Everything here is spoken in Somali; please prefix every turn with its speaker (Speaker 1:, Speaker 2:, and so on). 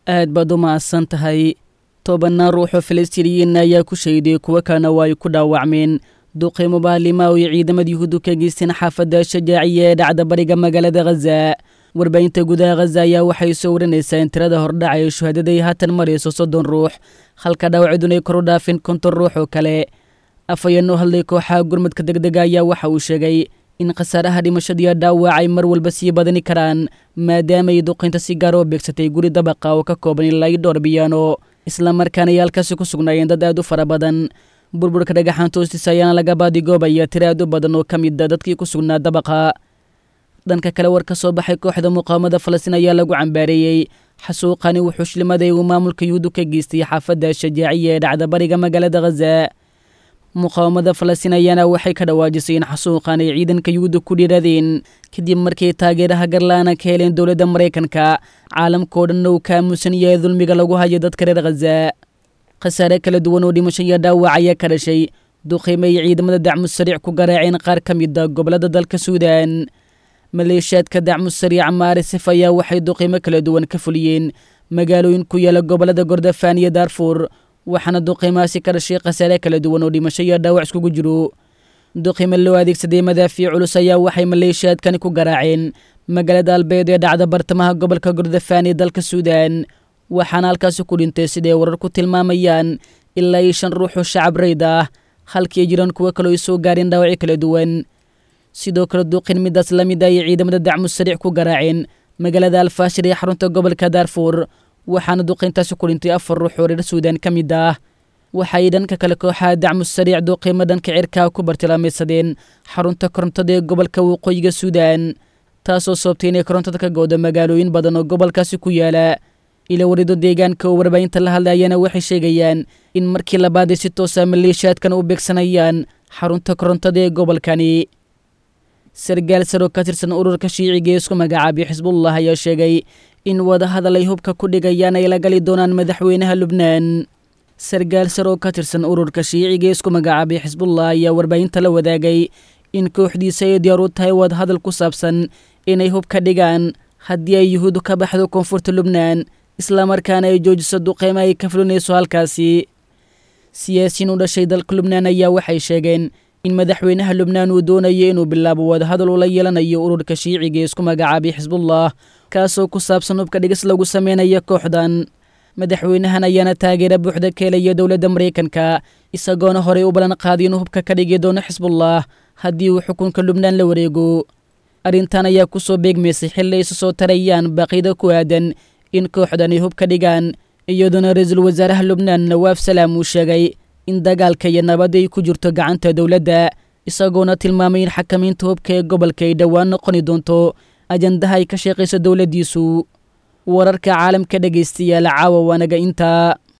Speaker 1: aad baad u mahadsan tahay tobanaan ruuxoo falastiiniyiin ayaa ku shayday kuwo kalena waa ay ku dhaawacmeen duqeymo baalimaa iyo ciidamada yuhuuddu ka geysteen xaafadda shajaaciya ee dhacda bariga magaalada khaza warbaahinta gudaha khaza ayaa waxay soo warinaysaa in tirada hordhaca ee shuhadaday haatan marayso soddon ruux halka dhaawacidun ay kor u dhaafin konton ruux oo kale afhayeenoo hadlay kooxaha gurmadka deg dega ayaa waxa uu sheegay in khasaaraha dhimashadiiyo dhaawac ay mar walba sii badani karaan maadaama ay duqaynta si gaar oo beegsatay guri dabaqa oo ka kooban ilaa iyo dhowr biyaano islamarkaana ay halkaasi ku sugnaayeen dad aad u fara badan burburka dhagaxaanta hoostiisa ayaana laga baadigoobaya tiro aad u badan oo ka mid a dadkii ku sugnaa dabaqa dhanka kale war ka soo baxay kooxda muqaawamada falastiin ayaa lagu cambaareeyey xasuuqani wuxuu shilimaday uu maamulka yuhuuddu ka geystay xaafadda shajaaciya ee dhacda bariga magaalada khaza muqaawamada falastiin ayaana waxay ka dhawaajisay in xasuuqan ay ciidanka yuhuudda ku dhiiradeen kadib markay taageeraha garlaana ka heleen dowladda maraykanka caalamkao dhanna uu ka aamusan yahay dulmiga lagu hayo dadka reer khaza khasaare kala duwan oo dhimasho iyo dhaawac ayaa ka dhashay duqeymo ay ciidamada dacmu sariic ku garaaceen qaar ka mid a gobollada dalka suudan maleeshiyaadka dacmu sariic maarisif ayaa waxay duqeymo kala duwan ka fuliyeen magaalooyin ku yaala gobollada gordofaan iyo daarfuur waxaana duqeymahaasi ka dhashay khasaare kala duwan oo dhimasho iyo dhaawac iskugu jiro duqeymo loo adeegsaday madaafiic culus ayaa waxay maleeshiyaadkani ku garaaceen magaalada albeed ee dhacda bartamaha gobolka gordofaan ee dalka suudan waxaana halkaasi ku dhintay siday warar ku tilmaamayaan ilaa iyo shan ruux oo shacab rayd ah halkii ay jiraan kuwo kaloo ay soo gaareen dhaawacyo kala duwan sidoo kale duqin midaas la mid ayay ciidamada dacmu sariic ku garaaceen magaalada alfaashir ee xarunta gobolka daarfuur waxaana duqayntaasi ku dhintay afar ruux oo reer suudan ka mid ah waxaay dhanka kale kooxaha dacmu sariic duqeymo dhanka cirkaa ku bartilmaamaysadeen xarunta korontada ee gobolka waqooyiga suudan taasoo sababtay inay korontada ka goodo magaalooyin badan oo gobolkaasi ku yaala ila warido deegaanka oo warbaahinta la hadlayana waxay sheegayaan in markii labaad ay si toosa maleeshiyaadkan u beegsanayaan xarunta korontada ee gobolkani sargaal saroo ka tirsan ururka shiiciga ee isku magacaabay xisbullah ayaa sheegay in wadahadal ay hubka ku dhigayaan ay la gali doonaan madaxweynaha lubnaan sargaal saroo ka tirsan ururka shiiciga ee isku magacaabay xisbullah ayaa warbaahinta la wadaagay in kooxdiisa ay diyaar u tahay wadahadal ku saabsan inay hub ka dhigaan haddii ay yuhuuddu ka baxdo koonfurta lubnaan islamarkaana ay joojiso duqeymo ay ka fulinayso halkaasi siyaasiyiin u dhashay dalka lubnaan ayaa waxay sheegeen in madaxweynaha lubnaan uu doonayo inuu bilaabo wadahadal ula yeelanayo ururka shiiciga ee isku magacaabay xisbullah kaasoo ku saabsan hubka dhigis lagu sameynayo kooxdan madaxweynahan ayaana taageera buuxda ka helaya dowladda maraykanka isagoona horey u ballan qaaday inuu hubka ka dhigi doono xisbullah haddii uu xukunka lubnaan la wareego arrintan ayaa ku soo beegmaysay xilli ay isu soo tarayaan baaqida ku aadan in kooxdan ay hub ka dhigaan iyadoona ra-iisul wasaaraha lubnaan nawaaf salaam uu sheegay in dagaalka iyo nabadda ay ku jirto gacanta dowladda isagoona tilmaamay in xakamaynta hubka ee gobolka ay dhowaan noqoni doonto ajandaha ay ka sheeqayso dowladdiisu wararka caalamka dhegaystayaal caawa waanaga intaa